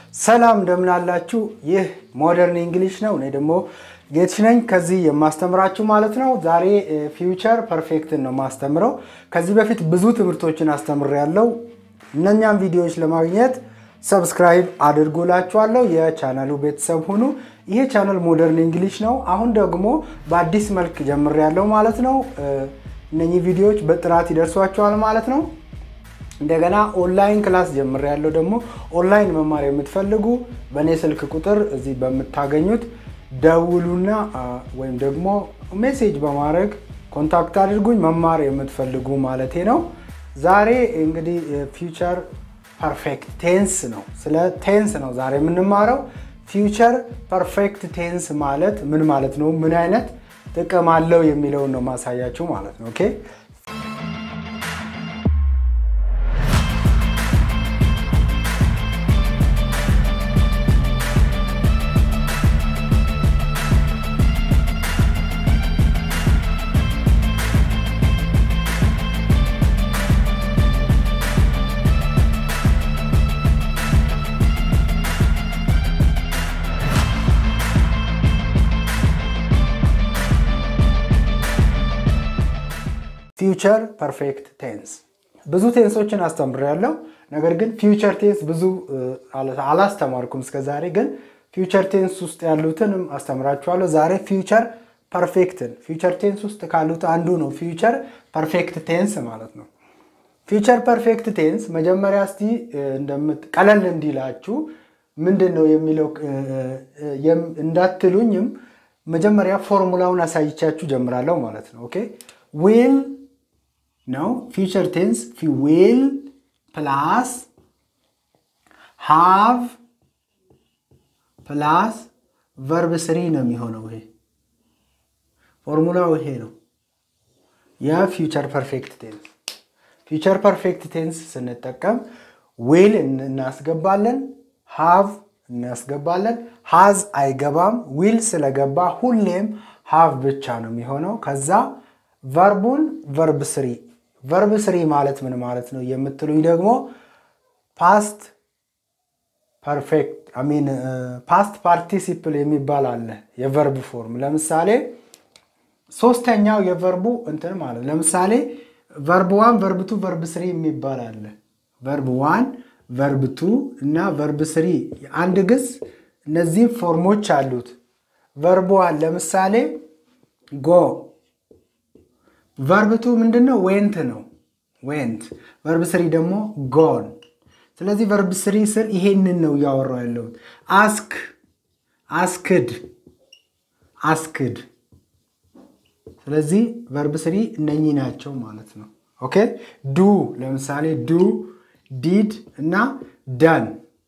ሰላም እንደምን አላችሁ? ይህ ሞደርን እንግሊሽ ነው። እኔ ደግሞ ጌትሽ ነኝ ከዚህ የማስተምራችሁ ማለት ነው። ዛሬ ፊውቸር ፐርፌክትን ነው ማስተምረው። ከዚህ በፊት ብዙ ትምህርቶችን አስተምሬያለሁ። እነኛም ቪዲዮዎች ለማግኘት ሰብስክራይብ አድርጎላችኋለሁ። የቻናሉ ቤተሰብ ሁኑ። ይሄ ቻናል ሞደርን እንግሊሽ ነው። አሁን ደግሞ በአዲስ መልክ ጀምሬያለሁ ማለት ነው። እነኚህ ቪዲዮዎች በጥራት ይደርሷችኋል ማለት ነው። እንደገና ኦንላይን ክላስ ጀምሬያለሁ። ደግሞ ኦንላይን መማር የምትፈልጉ በእኔ ስልክ ቁጥር እዚህ በምታገኙት ደውሉና ወይም ደግሞ ሜሴጅ በማድረግ ኮንታክት አድርጉኝ መማር የምትፈልጉ ማለቴ ነው። ዛሬ እንግዲህ ፊውቸር ፐርፌክት ቴንስ ነው። ስለ ቴንስ ነው ዛሬ የምንማረው። ፊውቸር ፐርፌክት ቴንስ ማለት ምን ማለት ነው? ምን አይነት ጥቅም አለው የሚለውን ነው ማሳያችሁ ማለት ነው። ኦኬ ፊውቸር ፐርፌክት ቴንስ ብዙ ቴንሶችን አስተምሬያለሁ። ነገር ግን ፊውቸር ቴንስ ብዙ አላስተማርኩም እስከ ዛሬ። ግን ፊውቸር ቴንስ ውስጥ ያሉትንም አስተምራችኋለሁ። ዛሬ ፊውቸር ፐርፌክትን ፊውቸር ቴንስ ውስጥ ካሉት አንዱ ነው ፊውቸር ፐርፌክት ቴንስ ማለት ነው። ፊውቸር ፐርፌክት ቴንስ መጀመሪያ እስቲ ቀለል እንዲላችሁ ምንድን ነው የሚለው እንዳትሉኝም መጀመሪያ ፎርሙላውን አሳይቻችሁ ጀምራለሁ ማለት ነው። ኦኬ ዊል ነው ፊውቸር ቴንስ ዊል ፕላስ ሃቭ ፕላስ ቨርብ ስሪ ነው የሚሆነው። ይሄ ፎርሙላው ይሄ ነው የፊውቸር ፐርፌክት ቴንስ። ፊውቸር ፐርፌክት ቴንስ ስንጠቀም ዊል እናስገባለን፣ ሃቭ እናስገባለን። ሃዝ አይገባም። ዊል ስለገባ ሁሌም ሃቭ ብቻ ነው የሚሆነው። ከዛ ቨርቡን ቨርብ ስሪ ቨርብ ስሪ ማለት ምን ማለት ነው የምትሉኝ ደግሞ ፓስት ፐርፌክት ሚን ፓስት ፓርቲሲፕል የሚባል አለ የቨርብ ፎርም። ለምሳሌ ሶስተኛው የቨርቡ እንትን ማለት ለምሳሌ ቨርብ ዋን ቨርብ ቱ ቨርብ ስሪ የሚባል አለ። ቨርብ ዋን ቨርብ ቱ እና ቨርብ ስሪ አንድ ግስ እነዚህ ፎርሞች አሉት። ቨርብ ዋን ለምሳሌ ጎ ቨርብቱ ምንድን ነው? ዌንት ነው። ዌንት። ቨርብ ስሪ ደግሞ ጎን። ስለዚህ ቨርብ ስሪ ስር ይሄንን ነው እያወራው ያለሁት። አስክ፣ አስክድ፣ አስክድ። ስለዚህ ቨርብ ስሪ እነኚህ ናቸው ማለት ነው። ኦኬ ዱ ለምሳሌ ዱ፣ ዲድ እና ዳን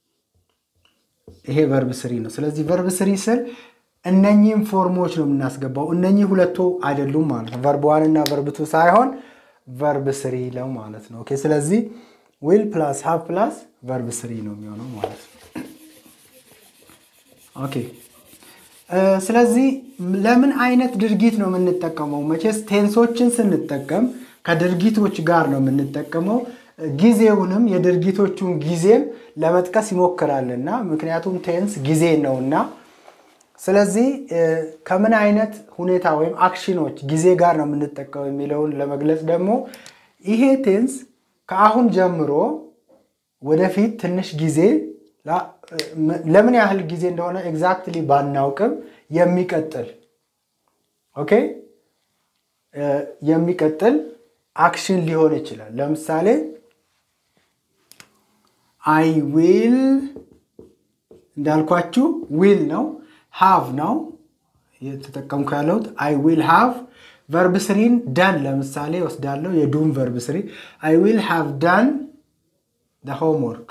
ይሄ ቨርብ ስሪ ነው። ስለዚህ ቨርብ ስሪ ስር እነኚህም ፎርሞች ነው የምናስገባው። እነኚህ ሁለቱ አይደሉም ማለት ነው። ቨርብ ዋን እና ቨርብ ቱ ሳይሆን ቨርብ ስሪ ነው ማለት ነው። ኦኬ ስለዚህ ዊል ፕላስ ሃቭ ፕላስ ቨርብ ስሪ ነው የሚሆነው ማለት ነው። ኦኬ ስለዚህ ለምን አይነት ድርጊት ነው የምንጠቀመው? መቼስ ቴንሶችን ስንጠቀም ከድርጊቶች ጋር ነው የምንጠቀመው። ጊዜውንም የድርጊቶቹን ጊዜም ለመጥቀስ ይሞክራልና ምክንያቱም ቴንስ ጊዜ ነውና ስለዚህ ከምን አይነት ሁኔታ ወይም አክሽኖች ጊዜ ጋር ነው የምንጠቀመው የሚለውን ለመግለጽ ደግሞ ይሄ ቴንስ ከአሁን ጀምሮ ወደፊት ትንሽ ጊዜ ለምን ያህል ጊዜ እንደሆነ ኤግዛክትሊ ባናውቅም የሚቀጥል ኦኬ የሚቀጥል አክሽን ሊሆን ይችላል። ለምሳሌ አይ ዊል እንዳልኳችሁ ዊል ነው ሃቭ ነው የተጠቀምኩ ያለሁት። አይ ዊል ሃቭ ቨርብ ስሪን ዳን ለምሳሌ ወስዳለሁ። የዱም ቨርብ ስሪ አይ ዊል ሃቭ ዳን ሆምወርክ።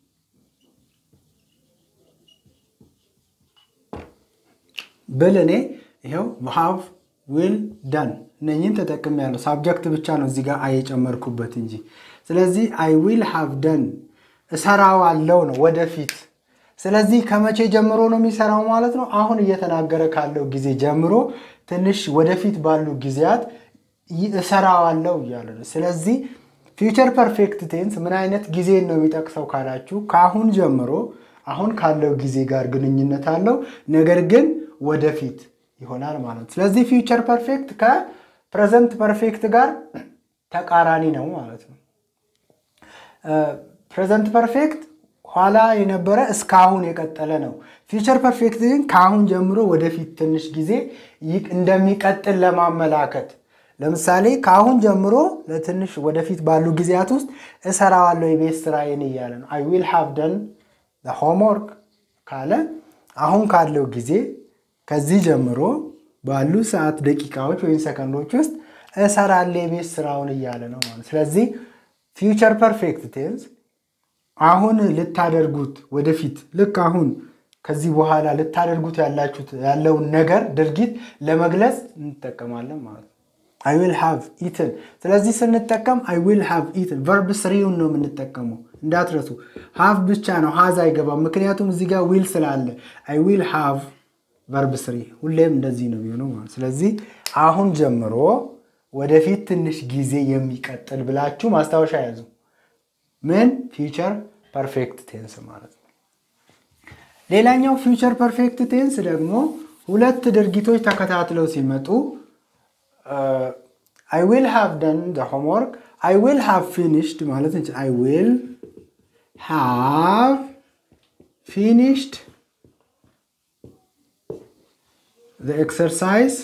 ብል እኔ ይኸው ሃቭ ዊል ዳን እነኝን ተጠቅም ያለው ሳብጀክት ብቻ ነው እዚህ ጋር አየጨመርኩበት እንጂ። ስለዚህ አይ ዊል ሃቭ ዳን እሰራዋለሁ ነው ወደፊት ስለዚህ ከመቼ ጀምሮ ነው የሚሰራው ማለት ነው? አሁን እየተናገረ ካለው ጊዜ ጀምሮ ትንሽ ወደፊት ባሉ ጊዜያት እሰራዋለሁ እያለ ነው። ስለዚህ ፊውቸር ፐርፌክት ቴንስ ምን አይነት ጊዜን ነው የሚጠቅሰው ካላችሁ ከአሁን ጀምሮ አሁን ካለው ጊዜ ጋር ግንኙነት አለው፣ ነገር ግን ወደፊት ይሆናል ማለት ነው። ስለዚህ ፊውቸር ፐርፌክት ከፕሬዘንት ፐርፌክት ጋር ተቃራኒ ነው ማለት ነው። ፕሬዘንት ፐርፌክት ኋላ የነበረ እስካሁን የቀጠለ ነው። ፊውቸር ፐርፌክት ግን ከአሁን ጀምሮ ወደፊት ትንሽ ጊዜ እንደሚቀጥል ለማመላከት ለምሳሌ ከአሁን ጀምሮ ለትንሽ ወደፊት ባሉ ጊዜያት ውስጥ እሰራዋለሁ የቤት ስራዬን እያለ ነው። አይ ዊል ሃቭ ደን ሆምወርክ ካለ አሁን ካለው ጊዜ ከዚህ ጀምሮ ባሉ ሰዓት፣ ደቂቃዎች ወይም ሰከንዶች ውስጥ እሰራለሁ የቤት ስራውን እያለ ነው ማለት። ስለዚህ ፊውቸር ፐርፌክት ቴንስ አሁን ልታደርጉት ወደፊት ልክ አሁን ከዚህ በኋላ ልታደርጉት ያላችሁት ያለውን ነገር ድርጊት ለመግለጽ እንጠቀማለን ማለት ነው። አይ ዊል ሃቭ ኢትን። ስለዚህ ስንጠቀም አይ ዊል ሃቭ ኢትን ቨርብ ስሪውን ነው የምንጠቀመው እንዳትረሱ። ሃቭ ብቻ ነው ሃዝ አይገባም። ምክንያቱም እዚህ ጋር ዊል ስላለ አይ ዊል ሃቭ ቨርብ ስሪ ሁሌም እንደዚህ ነው የሚሆነው ማለት ስለዚህ አሁን ጀምሮ ወደፊት ትንሽ ጊዜ የሚቀጥል ብላችሁ ማስታወሻ ያዙ። ምን ፊውቸር ፐርፌክት ቴንስ ማለት ነው። ሌላኛው ፊውቸር ፐርፌክት ቴንስ ደግሞ ሁለት ድርጊቶች ተከታትለው ሲመጡ አይ ዊል ሃቭ ደን ዘ ሆምወርክ አይ ዊል ሃቭ ፊኒሽድ ማለት እንችል አይ ዊል ሃቭ ፊኒሽድ ዘ ኤክሰርሳይዝ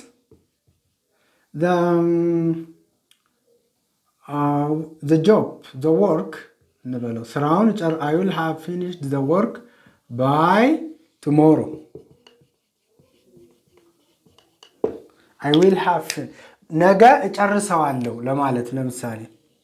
ዘ ጆብ ዘ ወርክ እንበለው ስራውን አይ ዊል ሃቭ ፊኒሽድ ዘ ወርክ ባይ ቱሞሮ አይ ዊል ሃቭ ነገ እጨርሰዋለሁ ለማለት ለምሳሌ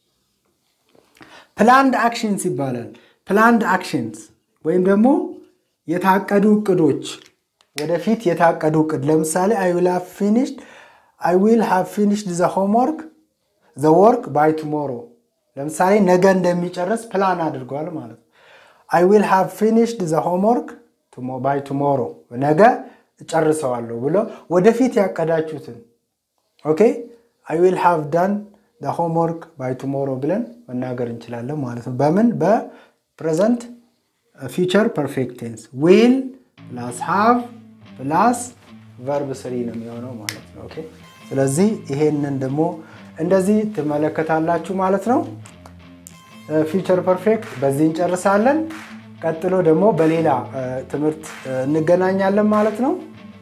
ፕላንድ አክሽንስ ይባላል። ፕላንድ አክሽንስ ወይም ደግሞ የታቀዱ እቅዶች ወደፊት የታቀዱ እቅድ ለምሳሌ አይ ዊል ሃቭ ፊኒሽድ አይ ዊል ሃቭ ፊኒሽድ ዘ ሆምወርክ ዘ ወርክ ባይ ቱሞሮ ለምሳሌ ነገ እንደሚጨርስ ፕላን አድርጓል ማለት ነው። አይ ዊል ሃቭ ፊኒሽድ ዘ ሆምወርክ ባይ ቱሞሮ ነገ እጨርሰዋለሁ ብሎ ወደፊት ያቀዳችሁትን ኦኬ አይ ዊል ሃቭ ዳን ዘ ሆምወርክ ባይ ቱሞሮ ብለን መናገር እንችላለን ማለት ነው። በምን በፕሬዘንት ፊውቸር ፐርፌክት ቴንስ ዊል ፕላስ ሃቭ ፕላስ ቨርብ ስሪ ነው የሚሆነው ማለት ነው። ኦኬ ስለዚህ ይሄንን ደግሞ እንደዚህ ትመለከታላችሁ ማለት ነው። ፊውቸር ፐርፌክት በዚህ እንጨርሳለን። ቀጥሎ ደግሞ በሌላ ትምህርት እንገናኛለን ማለት ነው።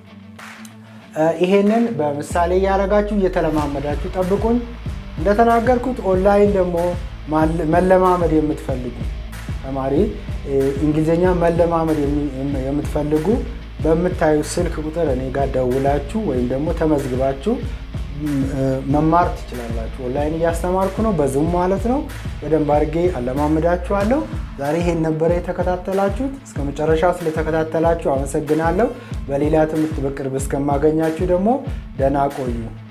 ይሄንን በምሳሌ እያደረጋችሁ እየተለማመዳችሁ ጠብቁኝ። እንደተናገርኩት ኦንላይን ደግሞ መለማመድ የምትፈልጉ ተማሪ እንግሊዝኛ መለማመድ የምትፈልጉ በምታዩ ስልክ ቁጥር እኔ ጋር ደውላችሁ ወይም ደግሞ ተመዝግባችሁ መማር ትችላላችሁ። ኦንላይን እያስተማርኩ ነው፣ በዙም ማለት ነው። በደንብ አድርጌ አለማመዳችኋለሁ። ዛሬ ይሄን ነበረ የተከታተላችሁት። እስከ መጨረሻው ስለተከታተላችሁ አመሰግናለሁ። በሌላ ትምህርት በቅርብ እስከማገኛችሁ ደግሞ ደህና ቆዩ።